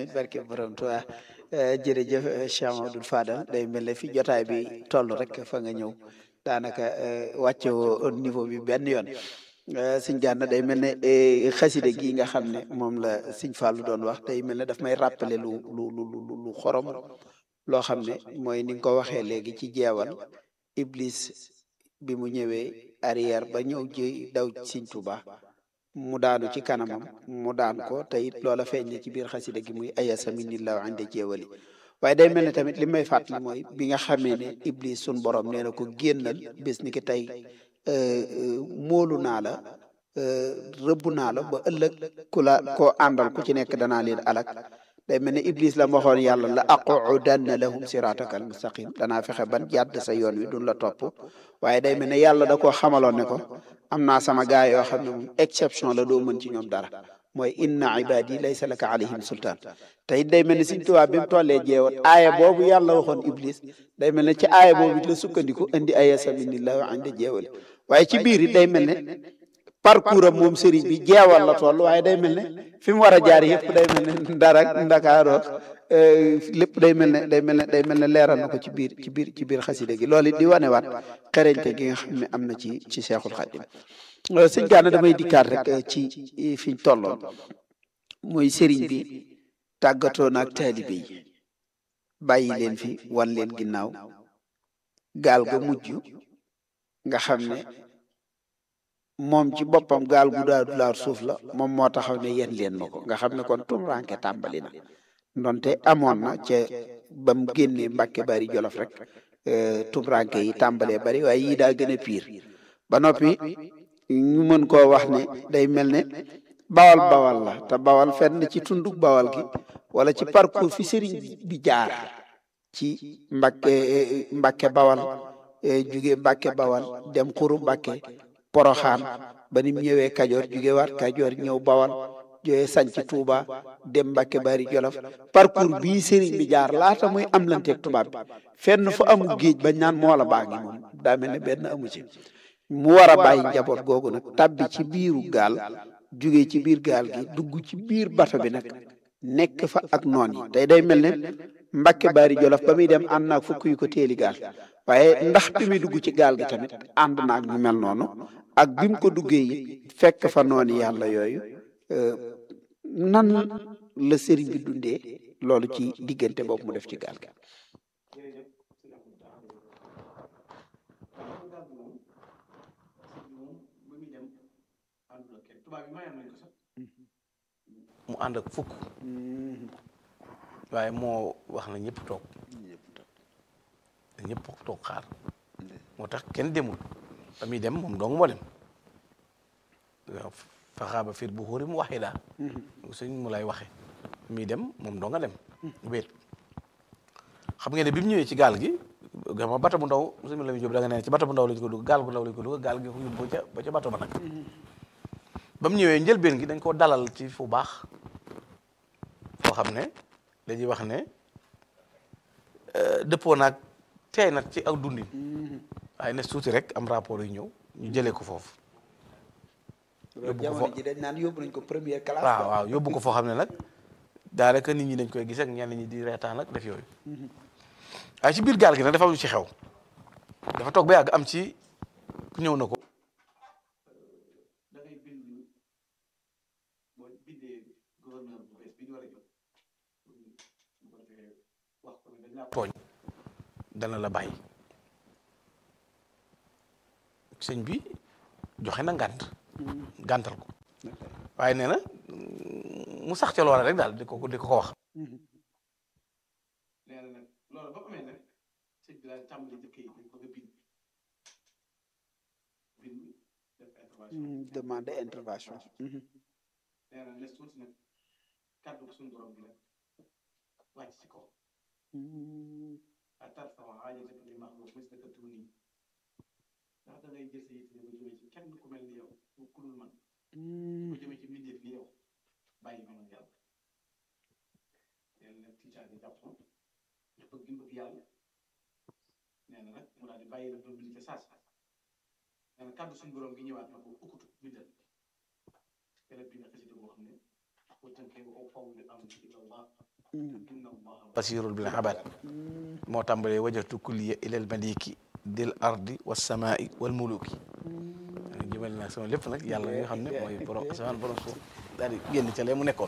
amin barke borom Tuubaa jërëjëf Cheikh Mamadou Fadal day mel ne fi jotaay bi toll rek fa nga ñëw daanaka wàcce woo niveau bi benn yoon sëñ Gana day mel ne xaside gi nga xam ne moom la sëñ Fallou doon wax day mel ne daf may rappeler lu lu lu lu xorom loo xam ne mooy ni nga ko waxee léegi ci jeewal Iblis bi mu ñëwee arrière ba ñëw ji daw sëñ Tuubaa mu daanu ci kanamam mu daan ko te it loola feeñ na ci biir xasida gi muy ayasa minillahu inde jeewali waaye day mel ne tamit li may fàttali mooy bi nga xamee ne iblis sun borom nee na ko génnal bés ni ki tey moolu naa la rëbb naa la ba ëllëg ku la koo àndal ku ci nekk danaa leen alak day mel ne iblis la waxoon yàlla la aqudanna lahum sirataka al mustaqim danaa fexe ban jàdd sa yoon wi duñ la topp waaye day mel ne yàlla da koo xamaloon ne ko am naa sama gaay yoo xam ne moom exception la doo mën ci ñoom dara mooy inna ibadi laysa laka alayhim sultaan te it day mel ne Sëñ Tuubaa bi mu tollee jeewat aaya boobu yàlla waxoon iblis day mel ne ci aaya boobu it la sukkandiku indi ayasa minillahu inde jeewali waaye ci biir it day mel ne parcours am moom sëriñ bi jeewal la toll waaye day mel ne fi mu war a jaar yëpp day mel ne dara ndakaaroo lépp day mel ne day mel ne day mel ne leeral na ko ci biir ci biir ci biir xaside gi loolu it di wanewaat xereñte gi nga xam ne am na ci ci Seexul Xadim sëñ Gana damay dikkaat rek ci fiñ tolloon muy sëriñ bi tàggatoo na ak taalibe yi bàyyi leen fi wan leen ginnaaw gaal ga mujj nga xam ne moom ci boppam gaal gu daadu laar suuf la moom moo taxaw ne yéen leen ma ko nga xam ne kon tumranke tàmbali na ndonte amoon na ca ba mu génnee Mbàkke bari Jolof rek tumranke yi tàmbalee bari waaye yii daa gën a piir ba noppi ñu mën koo wax ne day mel ne bawal bawal la te bawal fenn ci tunduk bawal gi wala ci parcours fi sëriñ bi jaar ci Mbàkke Mbàkke bawal jóge Mbàkke bawal dem xuru Mbàkke poroxaan ba nim ñëwee kajoor jóge waat kajoor ñëw bawal jóge sanc tuuba dem mbàkke bari jolof parcours bii sëriñ bi jaar laata muy am lanteeg tubaab bi fenn fu amu géej bañ naan moola baa ngi moom daa mel ne benn amu ci mu war a bàyyi njaboot googu nag tabbi ci biiru gaal jóge ci biir gaal gi dugg ci biir bato bi nag nekk fa ak noon yi tey day mel ne mbàkke bari jolof ba muy dem ànd naag fukk yu ko teeli gaal waaye ndax bi muy dugg ci gaal gi tamit ànd naag ñu mel noonu ak bi mu ko duggee yi fekk fa noonu yàlla yooyu nan la sëriñ bi dundee loolu ci diggante boobu mu def ci gaal gi mu ànd ak fukk waaye moo wax na ñëpp toog ñëpp toog xaar moo tax kenn demul ba muy dem moom dong moo dem waaw faxaaba fiir bu xóori mu waxee daal sëñ mu lay waxe muy dem moom doo nga dem wéet xam ngeen ne bi mu ñëwee ci gaal gi gama bato bu ndaw sëñ la mi jóob da nga ne ci bato bu ndaw lañ ko dugg gaal bu ndaw lañ ko dugg gaal gi ko yóbbu ba ca ba ca bato ba nag ba mu ñëwee njëlbeen gi dañ koo dalal ci fu baax foo xam ne dañuy wax ne dëppoo naag teey nag ci ak dundin waaye ne suuti rek am rapport yu ñëw ñu jëlee ko foofu yóbbu ko ji dañ naan yóbbu nañ ko première classe waaw waaw yóbbu ko foo xam ne nag daanaka nit ñi dañ koy gis ak ñenn ñi di reetaan ak def yooyu waaye ci biir gaal gi nag dafa am lu ci xew dafa toog ba yàgg am ci ku ñëw na ko da ngay bind boo bindee gouverneur bu bees bi ñu war a jot bu ko defee wax ko ne dañ laa tooñ dana la bàyyi sëñ bi joxe na ngànt gàntal ko waaye nee na mu sax ca loola rek daal di ko di ko ko wax nee na nag loolu ba amee nag sëñ bi daal tàmbali jëkk yi dañ bëgg a bind bind def intervention demande intervention nee na les tuuti nag kàddu suñu borom bi nag wàcc ci kaw a tarfama xaajataka li maxluq mislaka tuuni ndax da ngay jël sa yitte ba jëmee ci kenn ku mel ni yow ku dul man bu jëmee ci mbindeef ni yow bàyyi ma man yàlla nee na nag tiitaan yi jàpp na ndax bëgg gi bëgg yàlla nee na nag mu daal di bàyyi la doon bind ca saas nee na kàddu suñu borom gi ñëwaat na ko ukkutu bindal te la bind xasida boo xam ne boo tënkee wa ufawwidu amri ila Allah inna Allaha basirul bil ibad moo tàmbalee wajjahtu kulliya ilal maliki dil ardi was samai wal muluki jëmale naa sama lépp nag yàlla nga xam ne mooy borom asamaan borom suuf daal di génn ca lee mu nekkoon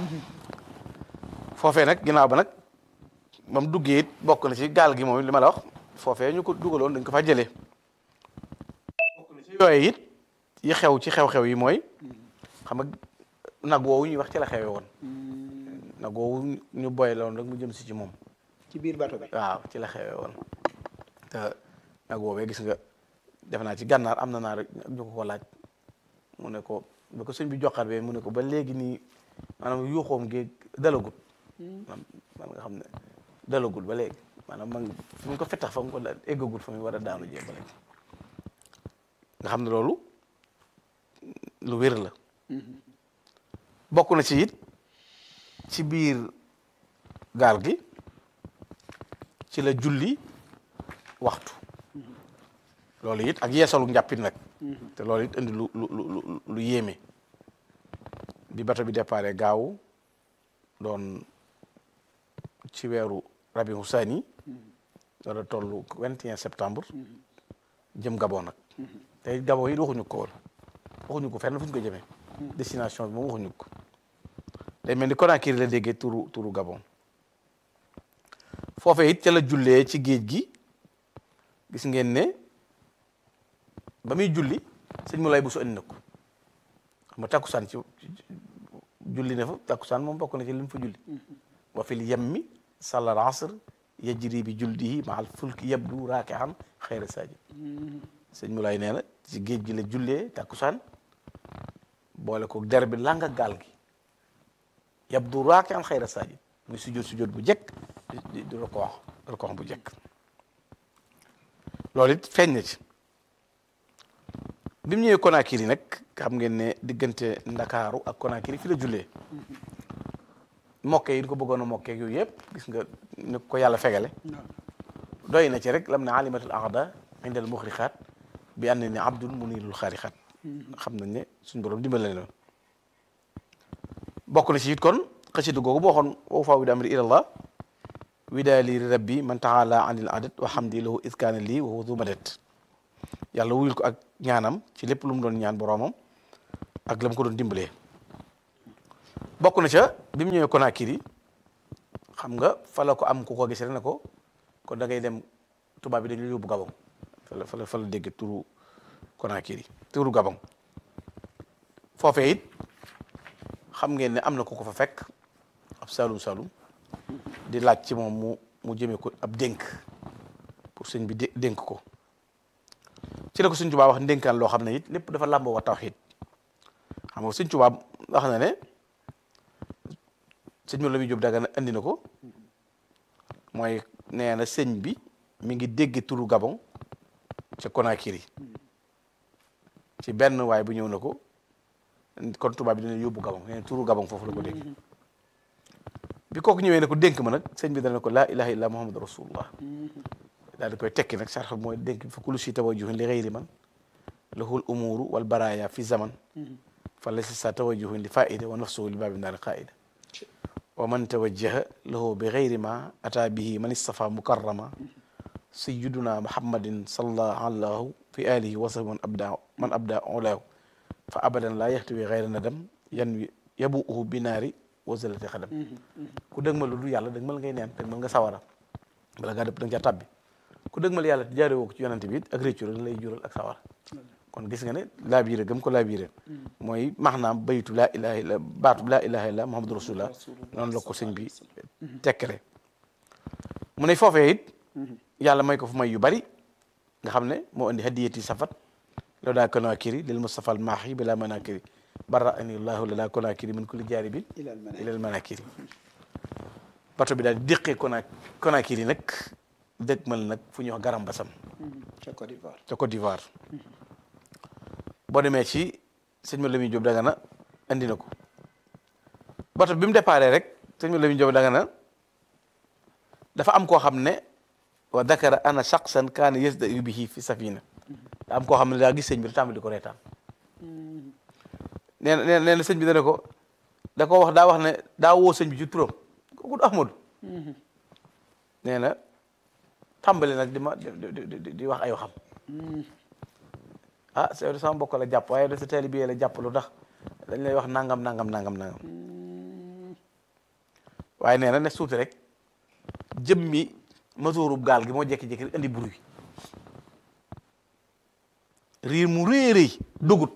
foofee nag ginnaaw ba nag ba mu duggee it bokk na ci gaal gi moom li ma la wax foofee ñu ko dugaloon dañ ko fa jëlee bokk na ci yooyu it yi xew ci xew-xew yi mooy xam nga nag woowu ñuy wax ci la xewee woon nag woowu ñu boy loon rek mu jëm si ci moom ci biir bato bi waaw ci la xewee woon te nag woowee gis nga def naa ci gànnaar am na naa rek ñu ko ko laaj mu ne ko ba ko sëñ bi joxaat bee mu ne ko ba léegi nii maanaam yuuxoom géeg dalagut man man nga xam ne dalagul ba léegi maanaam man fi mu ko fettax fa mu ko da eggagul fa mu war a daanu jee ba léegi nga xam ne loolu lu wér la bokk na ci it ci biir gaal gi ci la julli waxtu loolu it ak yeesalu njàppit nag te loolu it indi lu lu lu lu yéeme bi bato bi déparé gaaw doon ci weeru rabi husani war a toll 21 septembre jëm Gabon nag te Gabon yi waxuñu ko woon waxuñu ko fenn fu ñu ko jëmee destination bi moom waxuñu ko day mel ni Conakry la déggee turu turu Gabon foofee it ca la jullee ci géej gi gis ngeen ne ba muy julli sëñ mu lay bu su andi na ko xam nga takkusaan ci julli na fa takkusaan moom bokk na ci li mu fa julli wa fil yemmi salal asr yajri bi juldihi ma al fulki yabdu raakihan xayra sajid sëñ mu lay nee na ci géej gi la jullee takkusaan boole ko der bi langa gaal gi yabdu raakihan xayra sajid muy sujjóot sujjóot bu jekk di di di rokoox rokoox bu jekk loolu it feeñ na ci bi mu ñëwee Conakry nag xam ngeen ne diggante Ndakaaru ak Conakry fi la jullee mokke yi di ko bëggoon a mokkeeg yooyu yëpp gis nga ni ko yàlla fegale doy na ci rek lam ne alimatul ahda indal muxrixaat bi ànd ne abdul munirul xaarixaat xam nañ ne suñ borom dimbale na bokk na ci it kon xasida googu boo xoon wa faa wi amri ilallah widaali rabbi man taala anil adat wa hamdi lahu iskaana lii wa huwa du madat yàlla wuyul ko ak ñaanam ci lépp lu mu doon ñaan boroomam ak la mu ko doon dimbalee bokk na ca bi mu ñëwee Conakry xam nga fa la ko am ku ko gis rek ne ko kon da ngay dem tubaab bi dañu yóbbu Gabon fa la fa la fa la dégg turu Conakry turu Gabon foofee it xam ngeen ne am na ku ko fa fekk ab salum salum di laaj ci moom mu mu jëmee ko ab dénk pour sëñ bi dé dénk ko ci la ko sëñ Tuubaa wax ndénkaan loo xam ne it lépp dafa làmboo wa tawxiid xam nga sëñ Tuubaa wax na ne sëñ mo la muy jóg daga na andi na ko mooy nee na sëñ bi mi ngi dégg turu Gabon ca Conakry ci benn waay bu ñëw na ko kon tubaab bi dina yóbbu Gabon nee na turu Gabon foofu la ko dégg bi kooku ñëwee ne ko dénk ma nag sëñ bi dana ko laa ilaha illa muhammadu rasulullah daal di koy tekki nag sarx mooy dénk fa kulu si tawajjuhin li xayri man lahul umuru wal baraya fi zaman fa la si sa tawajjuhin li faida wa nafsuhu li baabi naari qaida wa man tawajjaha lahu bi xayri ma ata bihi man istafa mukarrama sayyiduna muhammadin sallallahu alayhi fi alihi wa sahbi man abda man abda ulaahu fa abadan laa yaxtawi xayra nadam yan wi yabuuhu bi naari wa zalati xadam ku dëgmal lu du yàlla dëgmal ngay neen dëgmal nga sawara bala ngaa dëpp da nga caa tabbi ku dëgmal yàlla te jaare woo ko ci yonante bi it ak réccu rek lay jural ak sawara kon gis nga ne laabiire gëm ko laabiire mooy maanaam baytu laa ilaha illa baatu laa ilaha illa muhammadu rasulullah noonu la ko sëñ bi tekkale mu ne foofee it yàlla may ko fu may yu bari nga xam ne moo indi hadiyati safat law daa Conakry lil Mustafa al maahi bila manakiri bara ani llahu la daa Conakry min kulli jaaribin ilal manakiri bato bi daal di déqee Cona Conakry nag dëgmal nag fu ñuy wax garam basam ca Côte d'Ivoire ca Côte d'Ivoire boo demee ci sëñ ma Lamine Diop Dagana andi na ko bato bi mu déparé rek sëñ ma Lamine Diop Dagana dafa am koo xam ne wa dakara ana shaqsan kaana yasda bihi fi safina da am koo xam ne daa gis sëñ bi da tàmbali ko reetaan nee na nee na sëñ bi dana ko da ko wax daa wax ne daa woo sëñ bi ci turam kooku du Ahmadu nee na tàmbali nag di ma di di di di wax ay waxam ah c'est sama mbokk la jàpp waaye da sa teel bi la jàpp lu tax dañ lay wax nangam nangam nangam nangam waaye nee na ne suuti rek jëmmi motoorub gaal gi moo jékki-jékki indi bruit riir mu rëy rëy dugut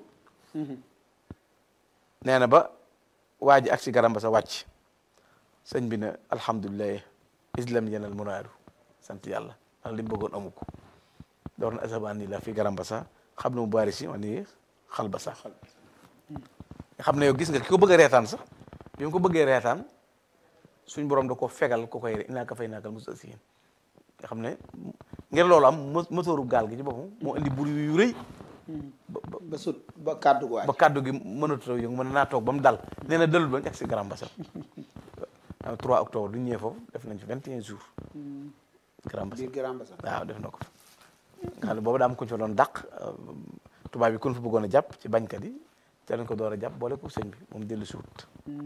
nee na ba waa ji ak si garam ba sa wàcc sëñ bi ne alhamdulilah islam yenal muraadu sant yàlla ndax li mu bëggoon amu ko door na asabaan ni la fi garam ba sa xam ne mu bari si man ni xal ba sa nga xam ne yow gis nga ki ko bëgg a reetaan sax bi mu ko bëggee reetaan suñ borom da ko fegal ko koy inaa ka fay naakal musa siin nga xam ne ngir loolu am motooru gaal gi ci boppam moo indi buri yu rëy ba ba sut ba kàddu gu waay ba kàddu gi mënatoo yëngu mën naa toog ba mu dal nee na dalul ba ñu egg si Grand Bassam 3 octobre du ñëwee foofu def nañ fi 21 jours Grand Bassam biir Grand Bassam waaw def na ko fa nga xam ne boobu daa am ku ñu fa doon dàq tubaab bi ku ñu fa bëggoon a jàpp ci bañkat yi te lañ ko door a jàpp boole ko sëñ bi moom dellu si wut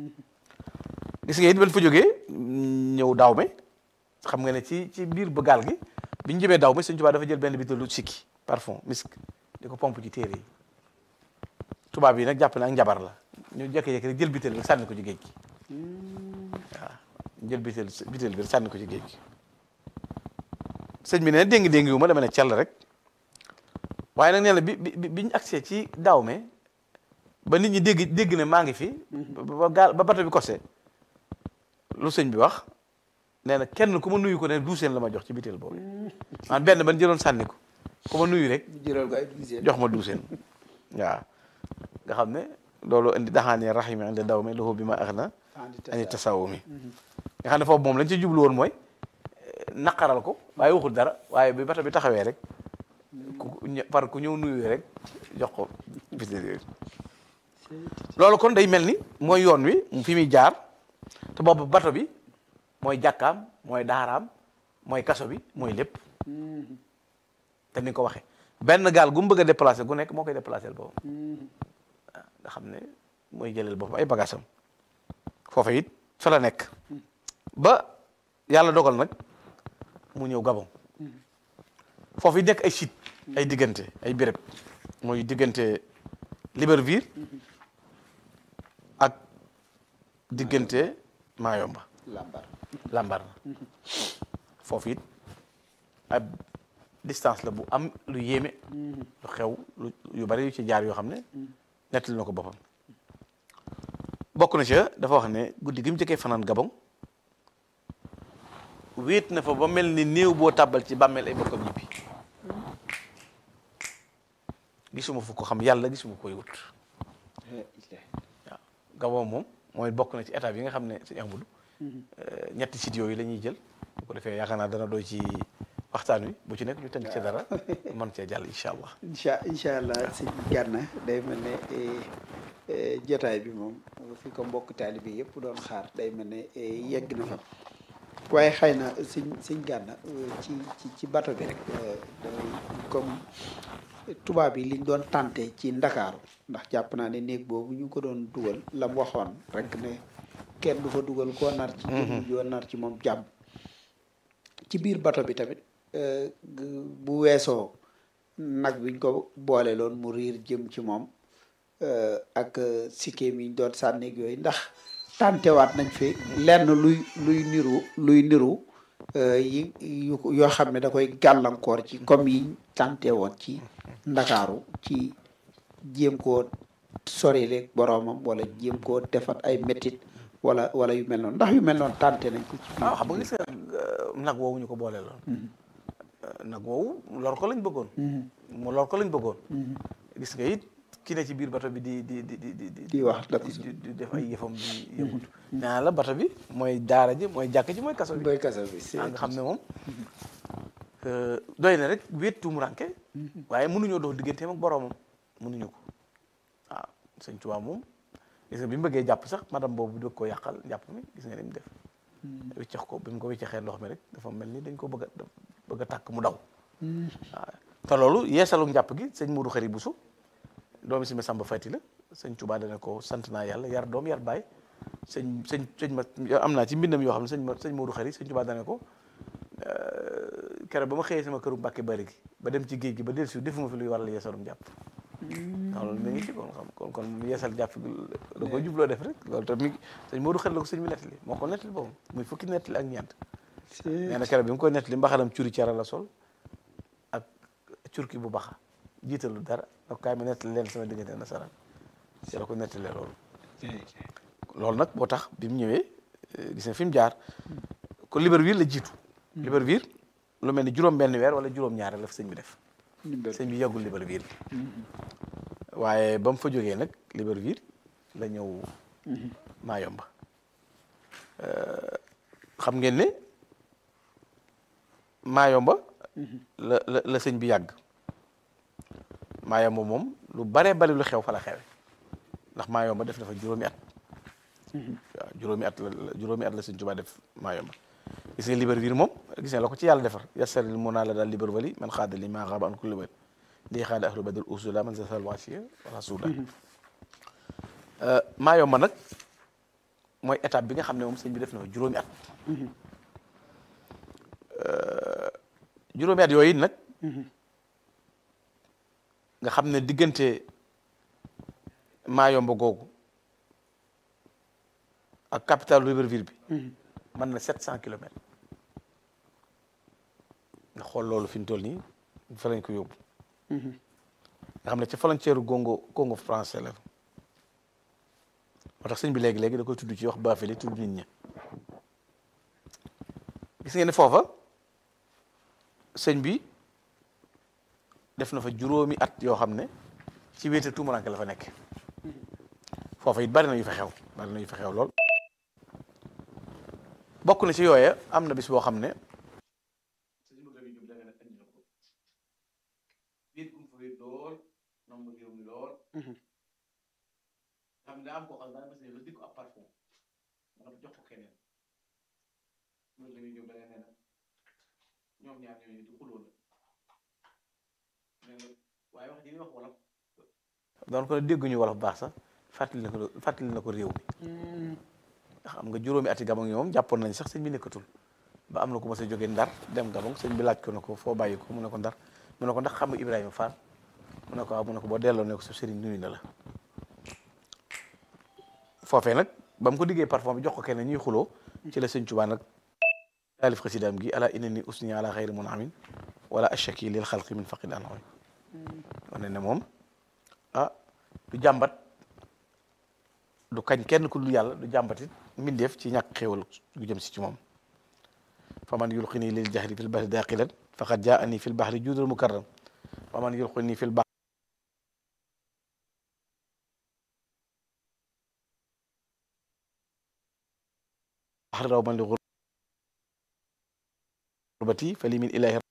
gis nga it ban fa jógee ñëw daaw me xam nga ne ci ci biir ba gaal gi bi ñu jëmee daaw me sëñ Tuubaa dafa jël benn bitéelu sikki parfum misk di ko pompe ci téere yi tubaab yi nag jàpp na ak njabar la ñu jékki-jékki rek jël bitéel bi sànni ko ci géej gi waaw jël bitéel bitéel bi sànni ko ci géej gi sëñ bi ne déngi-déngi wu ma dama ne cell rek waaye nag nee na bi bi bi ñu agsee ci daaw me ba nit ñi dégg dégg ne maa ngi fi ba gaal ba bato bi kose lu sëñ bi wax nee na kenn ku ma nuyu ko ne duuseen la ma jox ci bitéel boobu man benn ban jëloon sànni ko ku ma nuyu rek jëral ko ay douzième jox ma duuseen waaw nga xam ne loolu indi daxaane rahimi inde daw mi loxo bi ma ax na ani tasawu mi nga xam ne foofu moom lañ ci jublu woon mooy naqaral ko waaye waxul dara waaye bi bato bi taxawee rek ku par ku ñëw nuyu rek jox ko bitéel yooyu loolu kon day mel ni mooy yoon wi fi muy jaar te boobu bato bi mooy jàkkaam mooy daaraam mooy kaso bi mooy lépp te ni ko waxee benn gaal gu mu bëgg a déplacé gu nekk moo koy déplacé boobu nga xam ne mooy jëleel boppam ay bagaasam foofa it fa la nekk ba yàlla dogal nag mu ñëw Gabon foofu it nekk ay site ay diggante ay béréb mooy diggante Libreville ak diggante Mayomba lambar lambar na foofu it ab distance la bu am lu yéeme lu xew lu yu bari yu ci jaar yoo xam ne nettali na ko boppam bokk na ca dafa wax ne guddi gi mu jëkkee fanaan Gabon wéet na fa ba mel ni néew boo tàbbal ci bàmmeel ay bokkam ñibbi gisuma fu ko xam yàlla gisuma koy wut waaw Gabon moom mooy bokk na ci état yi nga xam ne suñu amul ñetti sites yooyu la ñuy jël bu ko defee yaakaar naa dana doy ci waxtaan wi bu ci nekk ñu tënk ci dara mën cee jàll incha allah incha incha allah sëñ Gana day mel ne jotaay bi moom fi ko mbokk taalibe bi yëpp doon xaar day mel ne yegg na fa waaye xëy na sëñ sëñ Gana ci ci ci bato bi rek comme tubaab yi liñ doon tànte ci ndakaaru ndax jàpp naa ne néeg boobu ñu ko doon dugal la mu waxoon rek ne kenn du fa dugal koo nar ci jëmm joo nar ci moom jàmm ci biir bato bi tamit bu weesoo nag biñ ko boole loon mu riir jëm ci moom ak sikkeem yi ñu doon sànneeg yooyu ndax tàntewaat nañ fi lenn luy luy niru luy niru yi yoo xam ne da koy gàllankoor ci comme yi tànte woon ci ndakaaru ci jéem koo sorileeg boroomam wala jéem koo defat ay métit wala wala yu mel noonu ndax yu mel noonu tànte nañ ko ci waaw xam nga gis nga nag woowu ñu ko boole loon nag woowu lor ko lañ bëggoon mu lor ko lañ bëggoon gis nga it ki ne ci biir bato bi di di di di di di wax dëgg di def ay yëfam di yëngut naa la bato bi mooy daara ji mooy jàkk ji mooy kaso bi boy kaso bi nga xam ne moom doy na rek wéet tuumuranke waaye mënuñoo dox digganteem ak boroomam mënuñu ko waaw sëñ Tuubaa moom gis nga bi mu bëggee jàpp sax madame boobu bëgg ko yàqal jàpp mi gis nga ni mu def wiccax ko bi mu ko wiccaxee ndox mi rek dafa mel ni dañ ko bëgg a bëgg a tàkk mu daw waaw te loolu yeesalu njàpp gi sëñ Modou Xari Bousso doomi si ma Samba Fati la sëñ Tuubaa dana ko sant naa yàlla yar doom yar baay sëñ sëñ sëñ ma am naa ci mbindam yoo xam ne sëñ ma sëñ Modou Xari sëñ Tuubaa dane ko keroog ba ma xëyee sama këru Mbàkke bari gi ba dem ci géej gi ba dellusi defuma fi luy waral yeesalum jàpp waaw loolu mi ngi ci kon xam kon kon mu yeesal jàpp gi da koy jubloo def rek loolu tam mi ngi sëñ Modou Xari la ko sëñ bi nettali moo ko nettali boobu muy fukki nettali ak ñeent nee na keroog bi mu koy nettali mbaxalam curi cara la sol ak curki bu baxa jiitalu dara ak kaay ma nettali leen sama diggante nasaraan ci la ko nettalee loolu loolu nag boo tax bi mu ñëwee gis nga fi mu jaar ko Libreville la jiitu Libreville lu mel ni juróom benn weer wala juróom ñaar la fa sëñ bi def sëñ bi yàggul Libreville waaye ba mu fa jógee nag Libreville la ñëw Mayomba xam ngeen ne Mayomba la la la sëñ bi yàgg Mayomba moom lu baree bari lu xew fa la xewe ndax Mayomba def dafa juróomi at waaw juróomi at la juróomi at la sëñ Tuubaa def Mayomba gis nga Libreville moom gis nga la ko ci yàlla defar yasaril mun naa la daal Libreville man xaada li maa xaaba an kulli wet lii xaada ahlu badr usula man zasal wasiya wala suuda Mayomba nag mooy étape bi nga xam ne moom sëñ bi def na fa juróomi at juróomi at yooyu nag nga xam ne diggante Mayomba googu ak capitale Libreville bi mën na sept cent kilomètres nga xool loolu fi ñu toll nii fa lañ ko yóbbu nga xam ne ca frontière Congo Congo français la moo tax sëñ bi léegi-léegi da koy tudd ci wax Bafili tudd nit ñi gis ngeen ne foofa sëñ bi def na fa juróomi at yoo xam ne ci wéete tuumuranke la fa nekk foofa it bari na yu fa xew bari na yu fa xew lool bokk na ci yooya am na bis boo xam ne sëñ Modou Lamine Diop da nga ne andi na ko wéet gum fa wéet lool nomb réew mi lool xam ne daa am koo xam ne daa mas la di ko ab parfum nga jox ko keneen Modou Lamine Diop da nga ne na ñoom ñaar ñooñu di xuloo la nee na waaye wax ji ñuy wax wolof doon ko ne dégguñu wolof baax sax fàttali na ko fàttali na ko réew mi xam nga juróomi ati gabon yi moom jàppoon nañ sax sëñ bi nekkatul ba am na ku ma sa jógee ndar dem gabon sëñ bi laaj ko ne ko foo bàyyi ko mu ne ko ndar mu ne ko ndax xam nga Ibrahima Fall mu ne ko waaw mu ne ko boo delloo ne ko sa sëriñ nuyu na la foofee nag ba mu ko diggee parfum bi jox ko kenn ñuy xuloo ci la sëñ Tuubaa nag taalif xasidaam gi ala inna ni usni ala xayri mun amin wala ashaki lil xalqi min faqid an wane ne moom ah du jàmbat du kañ kenn ku dul yàlla du jàmbatit mbindeef ci ñàkk xéewal gu jëm si ci moom fa man yulqini lil jahri fil bahri daqilan faqad jaani fil bahri juudul mukarram fa man yulqini fil bahri raw man li gurbati fa li min ilahi